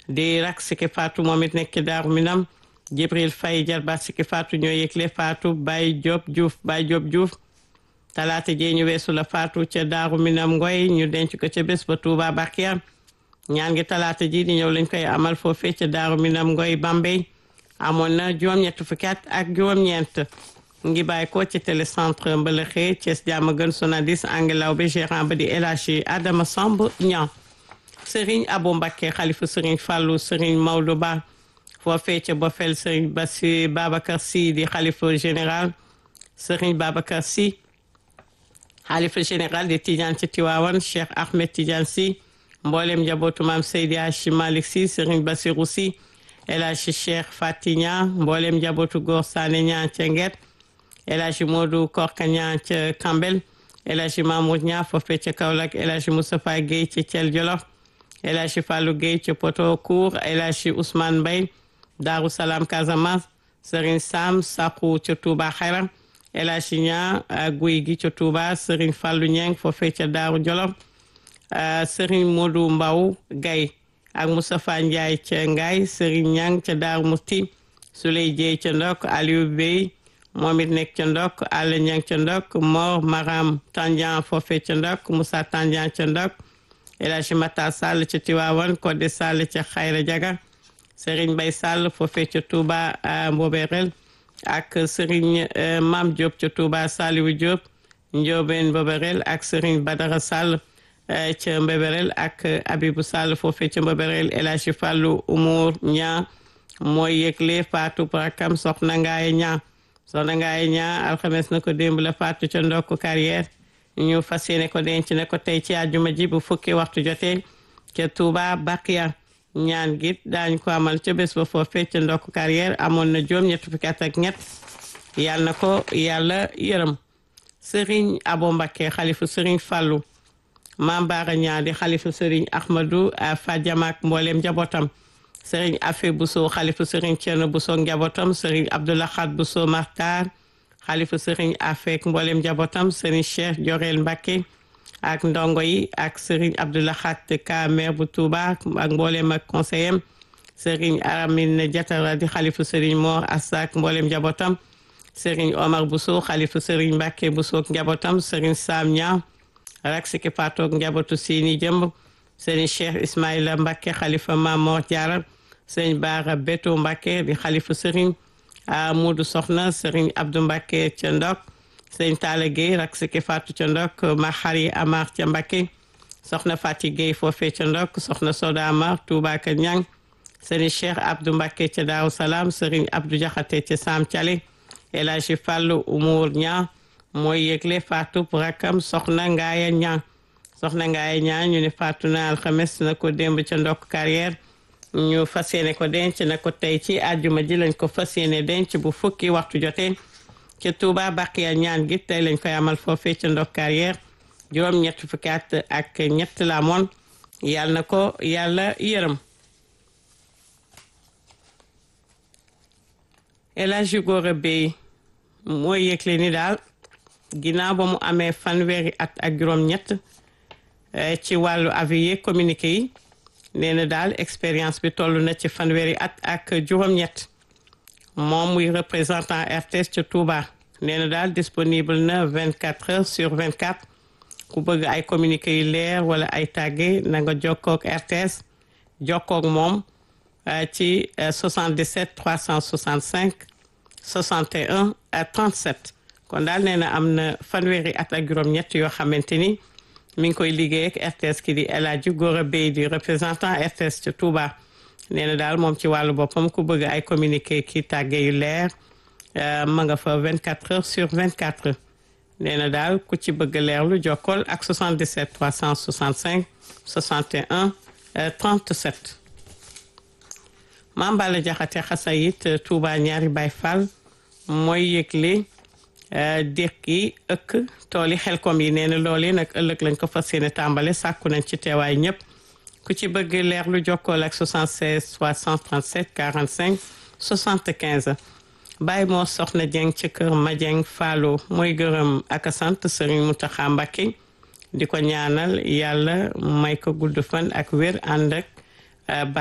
di rak Siki Fatou moom it nekk ci Daaru Minam Jibril Faye jarbaat Siki Fatou ñoo yëgle Fatou Baye Diop Diouf Baye Diop Diouf talaata jee ñu weesu la Fatou ca Daaru Minam Ngoy ñu denc ko ca bés ba Touba Bakia ñaan ngi talaata ji di ñëw lañ koy amal foofee ca Daaru Minam Ngoy Bambey amoon na juróom-ñett fukki at ak juróom-ñeent ngi bàyyi ko ci télécentre Mbëlëxe Thiès jàmm gën sonadis angelaw bi gérant ba di El Hadji Adama Samb ñan Serigne Abo Mbacké xalifa Serigne Fallou Serigne Maodo Ba foofee ca Bofel Serigne Bassi Babacar Sy di xalifa général Serigne Babacar Sy xalifa général di Tidiane ci Tiwaawan Cheikh Ahmed Tidiane Sy mboolem njabootu maam Seydi Hadji Malick Sy Serigne Bassirou Sy El Hadji Cheikh Fatigna mboolem njabootu Góor Sané ñaan ca Nget El Hadji Modou Korka ñaan ca Kambel El Hadji Mamoud ñaa foofee ca Kaolack El Hadji Moustapha Guèye ca Thiel Jolof El Hadji Fallou Guèye ca Poto Kour El Hadji Ousmane Mbaye Darou Salam Casamance Serigne Sam Sakou ca Touba Xayra El Hadji ñaa guy gi ca Touba Serigne Fallou Ñeng foofee ca Daaru Jolof Serigne Modou Mbaw Gaye ak Moustapha Ndiaye ca Ngaye Serigne Ñang ca Daaru Musti Souley Dieye ca Ndok Aliou Bey moom it nekk ca Ndok Alla Ñang ca Ndok Mor Maram Tandian foofee ca Ndok Moussa Tandian ca Ndok El Hadji Mata Sall ca Tiwaawan Codé Sall ca Xayra Jaga Serigne Bay Sall foofee ca Touba Mboberel ak Serigne Mam Diop ca Touba Saliwu Diop Ndiobène Mboberel ak Serigne Badara Sall ca Mbeberel ak Abibou Sall foofee ca Mbeberel El Hadji Fallou Umour ñaa mooy yëgle Fatou Prakam soxna Ngaaye ñaa soxna Ngaaye ñaa alxames na ko démb la Fatou ca ndokk carrière ñu fas yéene ko denc ne ko tey ci àjjuma ji bu fukki waxtu jotee ca Touba Bakia ñaan gi daañ ko amal ca bés ba foofee ca ndokk carrière amoon na juróom ñett fukki at ak ñett yàlla na ko yàlla yërëm Serigne Abo Mbacké xalifu Serigne Fallou Maam Baara ñaa di xalifu Serigne Ahmadou Fadiamak mboolem njabootam Serigne Afe Bousso xalifu Serigne Thierno Bousso njabootam Serigne Abdoulahad Bousso Martar xalifu Serigne Afek mboolem njabootam Serigne Cheikh Jorel Mbacké ak ndongo yi ak Serigne Abdoulahad Ka maire bu Touba ak mboolem ak conseiller Serigne Aramine Diatara di xalifu Serigne Mor Assak mboolem njabootam Serigne Omar Bousso xalifu Serigne Mbacké Bousso njabootam Serigne Sam Niang rak Siki Fatou njabootu Sini Jëmb Serigne Cheikh Ismaïla Mbacké xalifa Mamor Diarra Serigne Bara Beto Mbacké di xalifa Serigne Modou Soxna Serigne Abdou Mbacké ca Ndok Serigne Talla Gueye rak Siki Fatou ca Ndok Mahari Amar ca Mbacké Soxna Fati Gueye foofee ca Ndok Soxna Soda Amar Touba ka Ñang Serigne Cheikh Abdou Mbacké ca Daaru Salaam Serigne Abdou Diakhaté ca Sam Thialé El Hadji Fallou Umour Ñang mooy yëgle Fatou rakam Soxna Ngaaya Ñang Soxna Ngaaya Ñang ñu ne Fatou na alxames na ko démb ca ndokk carrière ñu fas yéene ko denc na ko tey ci àjjuma ji lañ ko fas yéene denc bu fukki waxtu jotee ca Touba Baqiya ñaan gi tey lañ koy amal foofee ca ndokk carrière juróom ñett fukki at ak ñett la moon yàlla na ko yàlla yërëm El Hadji Gora Bey mooy yëgle ni daal ginnaaw ba mu amee fanweeri at ak juróom-ñett ci wàllu avis communiqué yi nee na daal expérience bi toll na ci fanweeri at ak juróom-ñett moom muy représentant RTS ca Touba nee na daal disponible na 24 heures sur 24 ku bëgg ay communiqué yu leer wala ay tàgge na nga jokkook RTS jokkook moom ci 77 365 61 37 kon daal nee na am na fanweeri at ak juróom-ñett yoo xamante ni mi ngi koy liggéey ak RTS ki di El Hadji Gora Bey di représentant RTS ca Touba nee na daal moom ci wàllu boppam ku bëgg ay communiqué ki tàgge yu leer ma nga fa 24 heures sur 24 nee na daal ku ci bëgg leer lu jokkool ak 77 365 61 37 Mame Balla Diakhaté xasayit Touba ñaari Baay Fall mooy yëgle déq yi ëkk tool yi xelkom yi nee na loolu nag ëllëg lañ ko fas yéene tàmbale sàkku nañ ci teewaay ñëpp ku ci bëgg leer lu jokkool ak 76 337 45 75 Baye moo soxna Dieng ci kër Madieng Fallo mooy gërëm ak sant Serigne Mountakha Mbacké di ko ñaanal yàlla may ko gudd fan ak wér ànd ak